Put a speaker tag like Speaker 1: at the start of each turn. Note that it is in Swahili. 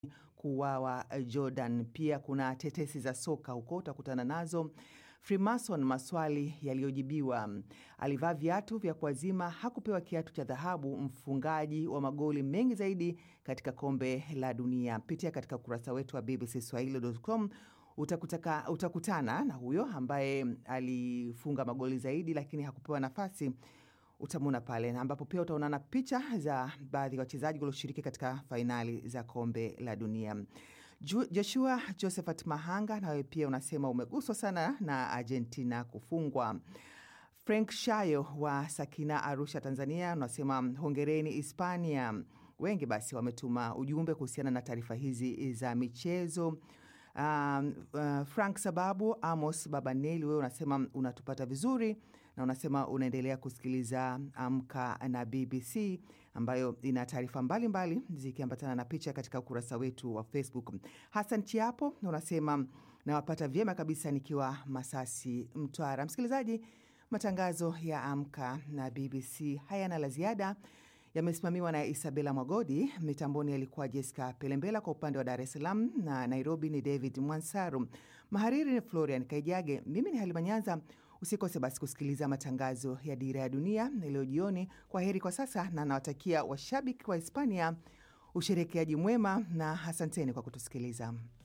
Speaker 1: kuuawa Jordan. Pia kuna tetesi za soka huko, utakutana nazo. Freemason, maswali yaliyojibiwa. Alivaa viatu vya kuazima, hakupewa kiatu cha dhahabu. Mfungaji wa magoli mengi zaidi katika kombe la dunia. Pitia katika ukurasa wetu wa bbcswahili.com utakutaka, utakutana na huyo ambaye alifunga magoli zaidi lakini hakupewa nafasi utamwona pale, ambapo pia utaonana picha za baadhi ya wachezaji walioshiriki katika fainali za kombe la dunia. Joshua Josephat Mahanga, nawe pia unasema umeguswa sana na Argentina kufungwa. Frank Shayo wa Sakina, Arusha, Tanzania, unasema hongereni Hispania. Wengi basi wametuma ujumbe kuhusiana na taarifa hizi za michezo. Um, uh, Frank Sababu Amos Babaneli, wewe unasema unatupata vizuri na unasema unaendelea kusikiliza Amka na BBC ambayo ina taarifa mbalimbali zikiambatana na picha katika ukurasa wetu wa Facebook. Hassan Chiapo unasema nawapata vyema kabisa nikiwa Masasi, Mtwara. Msikilizaji, matangazo ya Amka na BBC hayana la ziada yamesimamiwa na Isabela Mwagodi. Mitamboni alikuwa Jessica Pelembela, kwa upande wa Dar es Salaam na Nairobi ni David Mwansaru, mahariri ni Florian Kaijage, mimi ni Halima Nyanza. Usikose basi kusikiliza matangazo ya Dira ya Dunia leo jioni. Kwa heri kwa sasa, na nawatakia washabiki wa Hispania usherekeaji mwema na asanteni kwa kutusikiliza.